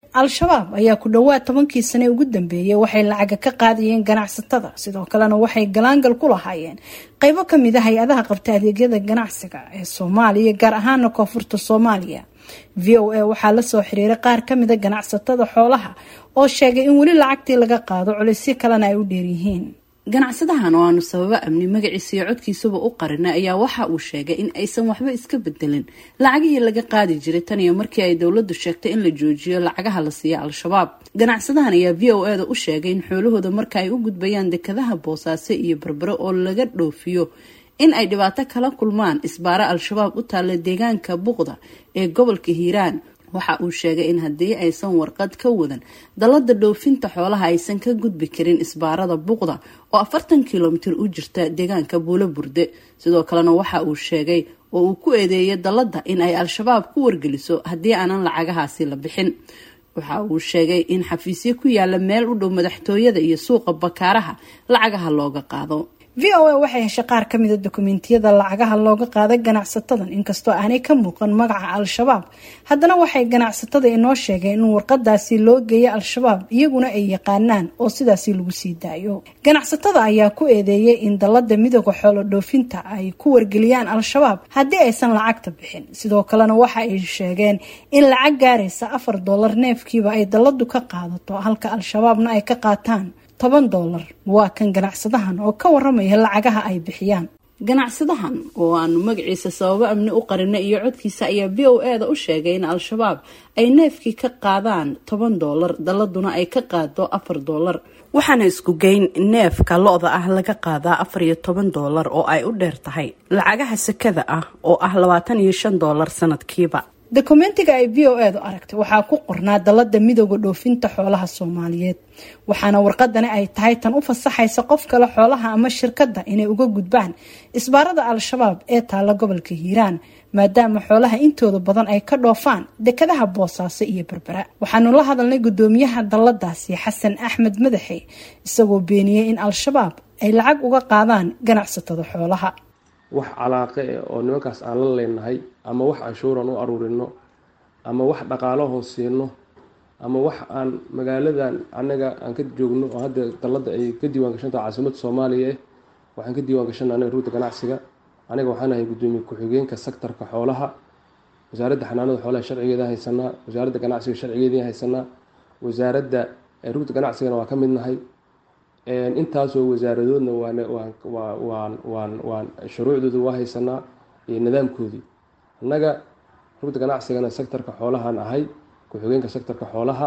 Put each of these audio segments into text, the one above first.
al-shabaab ayaa ku dhowaad tobankii sane ugu dambeeyey waxay lacaga ka qaadayeen ganacsatada sidoo kalena waxay galaangal ku lahaayeen qeybo kamid a hay-adaha qabta adeegyada ganacsiga ee soomaaliya gaar ahaana koonfurta soomaaliya v o a waxaa lasoo xiriiray qaar kamida ganacsatada xoolaha oo sheegay in weli lacagtii laga qaado culisyo kalena ay u dheeryihiin ganacsadahan oo aanu sababo amni magaciisa iyo codkiisaba u qarinay ayaa waxa uu sheegay in aysan waxba iska bedelin lacagihii laga qaadi jiray tan iyo markii ay dowladdu sheegtay in la joojiyo lacagaha la siiya al-shabaab ganacsadahan ayaa v o eda u sheegay in xoolahooda marka ay u gudbayaan dekadaha boosaaso iyo barbaro oo laga dhoofiyo in ay dhibaato kala kulmaan isbaaro al-shabaab u taalla deegaanka buqda ee gobolka hiiraan waxa uu sheegay in haddii aysan warqad ka wadan dallada dhoofinta xoolaha aysan ka gudbi karin isbaarada buqda oo afartan kilomitir u jirta deegaanka buulo burde sidoo kalena waxa uu sheegay oo uu ku eedeeyay dallada in ay al-shabaab ku wargeliso haddii aanan lacagahaasi la bixin waxa uu sheegay in xafiisyo ku yaala meel u dhow madaxtooyada iyo suuqa bakaaraha lacagaha looga qaado v o a waxay heshay qaar kamida dokumentiyada lacagaha looga qaaday ganacsatadan inkastoo aanay ka muuqan magaca al-shabaab haddana waxay ganacsatada inoo sheegeen in warqadaasi loo geeya al-shabaab iyaguna ay yaqaanaan oo sidaasi lagu sii daayo ganacsatada ayaa ku eedeeyay in dallada midooda xoolo dhoofinta ay ku wargeliyaan al-shabaab haddii aysan lacagta bixin sidoo kalena waxa ay sheegeen in lacag gaaraysa afar dollar neefkiiba ay dalladu ka qaadato halka al-shabaabna ay ka qaataan toban dollar waa kan ganacsadahan oo ka waramaya lacagaha ay bixiyaan ganacsadahan oo aanu magaciisa sababo amni u qarinay iyo codkiisa ayaa v o e da u sheegay in al-shabaab ay neefkii ka qaadaan toban dollar dalladuna ay ka qaado afar dollar waxaana isku geyn neefka lo-da ah laga qaadaa afar iyo toban dollar oo ay u dheer tahay lacagaha sakada ah oo ah labaatan iyo shan dollar sanadkiiba dokumentiga ay v o e du aragtay waxaa ku qornaa dallada midooda dhoofinta xoolaha soomaaliyeed waxaana warqadani ay tahay tan u fasaxaysa qof kale xoolaha ama shirkadda inay uga gudbaan isbaarada al-shabaab ee taalla gobolka hiiraan maadaama xoolaha intooda badan ay ka dhoofaan dekadaha boosaaso iyo berbera waxaanu la hadalnay guddoomiyaha dalladaasi xasan axmed madaxe isagoo beeniyey in al-shabaab ay lacag uga qaadaan ganacsatada xoolaha wax calaaqe eh oo nimankaas aan la leenahay ama wax canshuuran u aruurino ama wax dhaqaalo hoosiino ama wax aan magaaladan annaga aan ka joogno oo hadda dallada ay ka diiwaan gashantaha caasimadda soomaaliya eh waxaan ka diiwaan gashana anaga ruuta ganacsiga aniga waxaan ahay guddoomiye ku-xigeenka sektarka xoolaha wasaaradda xanaanada xoolaha sharcigeeda haysanaa wasaaradda ganacsiga sharcigeedii haysanaa wasaaradda ruuta ganacsigana waa ka mid nahay intaasoo wasaaradoodna waan waan shuruucdooda waa haysanaa iyo nidaamkoodii annaga rugta ganacsigana sectorka xoolahaan ahay ku-xigeenka sectorka xoolaha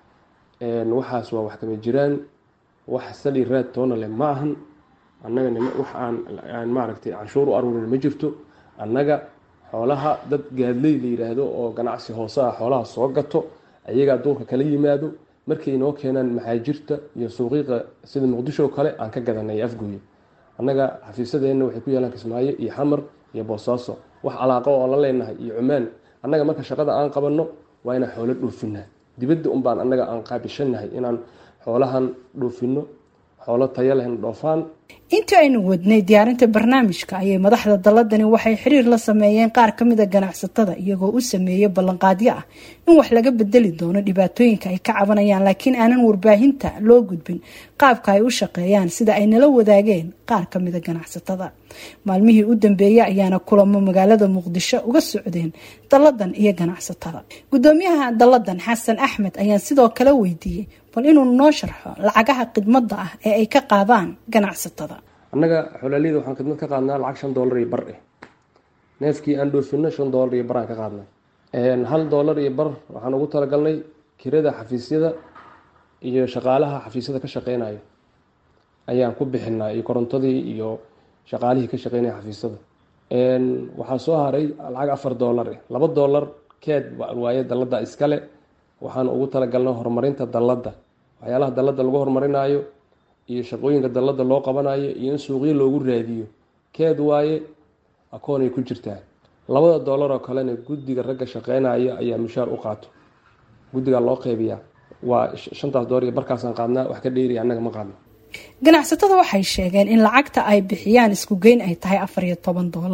waxaas waa wax kama jiraan wax sali raad toona leh ma ahan annaga wax aan maaragtay canshuur u aruurin ma jirto annaga xoolaha dad gaadley la yiraahdo oo ganacsi hoose ah xoolaha soo gato ayagaa duurka kala yimaado markay inoo keenaan maxaajirta iyo suuqiiqa sida muqdisho oo kale aan ka gadanay afgooye annaga xafiisadeenna waxay ku yaalaan kismaayo iyo xamar iyo boosaaso wax calaaqo oo la leenahay iyo cumaan annaga marka shaqada aan qabanno waa inaan xoolo dhoofinaa dibadda unbaan annaga aan qaabishanahay inaan xoolahan dhoofino xoolo taya lehna dhoofaan intii aynu wadnay diyaarinta barnaamijka ayay madaxda dalladani waxay xiriir la sameeyeen qaar kamida ganacsatada iyagoo u sameeyay ballanqaadyo ah in wax laga bedeli doono dhibaatooyinka ay ka cabanayaan laakiin aanan warbaahinta loo gudbin qaabka ay u shaqeeyaan sida ay nala wadaageen qaar kamida ganacsatada maalmihii u dambeeyey ayaana kulamo magaalada muqdisho uga socdeen dalladan iyo ganacsatada gudoomiyaha dalladan xasan axmed ayaan sidoo kale weydiiyey bal inuu noo sharxo lacagaha khidmada ah ee ay ka qaadaan ganacsatada annaga xolaaliyada waxaan khidmad ka qaadnaa lacag shan dollar iyo bar eh neefkii aan dhoofino shan dollar iyo baraan ka qaadnay hal dollar iyo bar waxaan ugu talagalnay kirada xafiisyada iyo shaqaalaha xafiisyada ka shaqeynaya ayaan ku bixinaa iyo korontadii iyo shaqaalihii ka shaqeynaya xafiisyada waxaa soo haray lacag afar dollar eh laba dollar keed waaye dalladda iskale waxaan ugu talagalnay horumarinta dalladda waxyaalaha dalladda lagu horumarinaayo iyo shaqooyinka dalladda loo qabanayo iyo in suuqyo loogu raadiyo keed waaye akoonay ku jirtaa labada dollar oo kalena guddiga ragga shaqeynaya ayaa mushaar u qaato guddigaa loo qeybiyaa waa shantaas dollar iyo barkaasaan qaadnaa wax ka dheeriya annaga ma qaadno ganacsatada waxay sheegeen in lacagta ay bixiyaan isku geyn ay tahay afar iyo toban dollar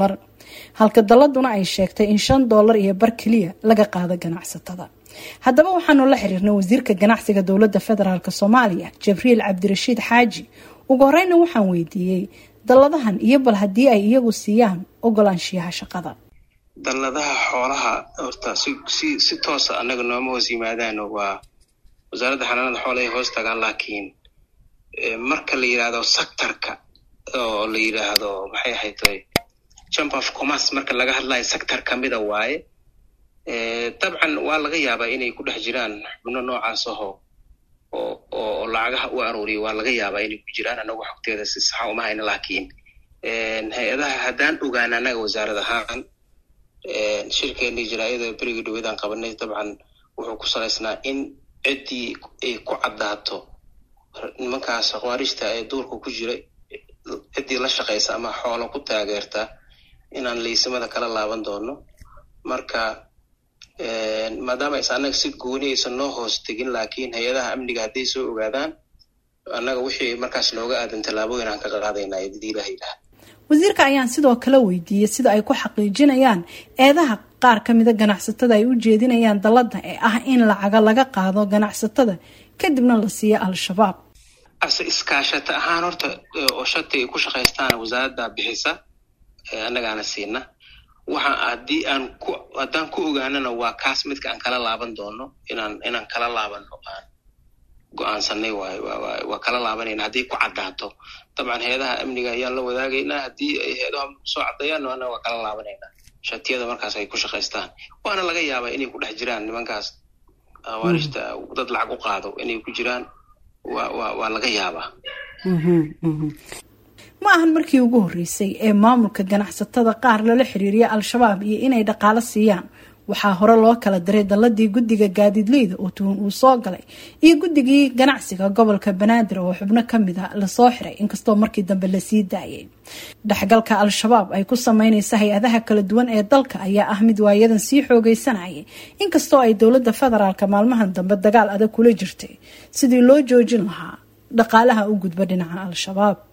halka dalladuna ay sheegtay in shan doolar iyo bar keliya laga qaado ganacsatada haddaba waxaanu la xiriirnay wasiirka ganacsiga dowladda federaalk soomaaliya jibriil cabdirashiid xaaji ugu horeyna waxaan weydiiyey dalladahan iyo bal haddii ay iyagu siiyaan ogolaanshiyaha shaqada dalladaha xoolaha horta si si si toosa annaga nooma hoos yimaadaano waa wasaaradda xanaanada xoolahay hoos tagaan laakiin marka la yidhaahdo sectorka oo la yidhaahdo maxay ahayd chamber of commerce marka laga hadlayo sector kamida waaye dabcan waa laga yaabaa inay ku dhex jiraan xubno noocaas aho oo oo lacagaha u aruuriya waa laga yaabaa inay ku jiraan annagu xogteeda si saxa uma hayna laakiin hay-adaha haddaan ogaan annaga wasaarad ahaan shirkeennii jaraayada berigii dhaweydaan qabanay dabcan wuxuu ku salaysnaa in ciddii ay ku caddaato nimankaas khawaarijta ee duurka ku jira ciddii la shaqaysa ama xoolo ku taageerta inaan laysimada kala laaban doono marka maadaama aysa annaga si gooni aysan noo hoos tegin laakiin hay-adaha amniga hadday soo ogaadaan annaga wixii markaas nooga aadan tallaabooyin aan ka qaadaynaa idii ilaha ilaha wasiirka ayaan sidoo kale weydiiyey sida ay ku xaqiijinayaan eedaha qaar ka mida ganacsatada ay u jeedinayaan dalladda ee ah in lacaga laga qaado ganacsatada kadibna la siiyo al-shabaab ase iskaashata ahaan horta oo shati ay ku shaqaystaan wasaaradda bixisa annagaana siina waxa haddii aan ku haddaan ku ogaanana waa kaas midka aan kala laaban doono inaan inaan kala laabano aan go-aansanay waay waa kala laabanayna hadday ku caddaato dabcan hay-adaha amniga ayaan la wadaagaynaa haddii ay hay-adaha soo caddeeyaan annaga waa kala laabanaynaa shatiyada markaas ay ku shaqaystaan waana laga yaabaa inay ku dhex jiraan nimankaas awaarishta dad lacag u qaado inay ku jiraan wa wa waa laga yaabaa ma ahan markii ugu horreysay ee maamulka ganacsatada qaar lala xiriiriya al-shabaab iyo inay dhaqaalo siiyaan waxaa hore loo kala diray dalladii guddiga gaadiidleyda oo tuhun uu soo galay iyo guddigii ganacsiga gobolka banaadir oo xubno kamid a lasoo xiray inkastoo markii dambe lasii daayay dhexgalka al-shabaab ay ku sameyneysa hay-adaha kala duwan ee dalka ayaa ah mid waayadan sii xoogeysanayay inkastoo ay dowladda federaalka maalmahan dambe dagaal adag kula jirtay sidii loo joojin lahaa dhaqaalaha u gudba dhinaca al-shabaab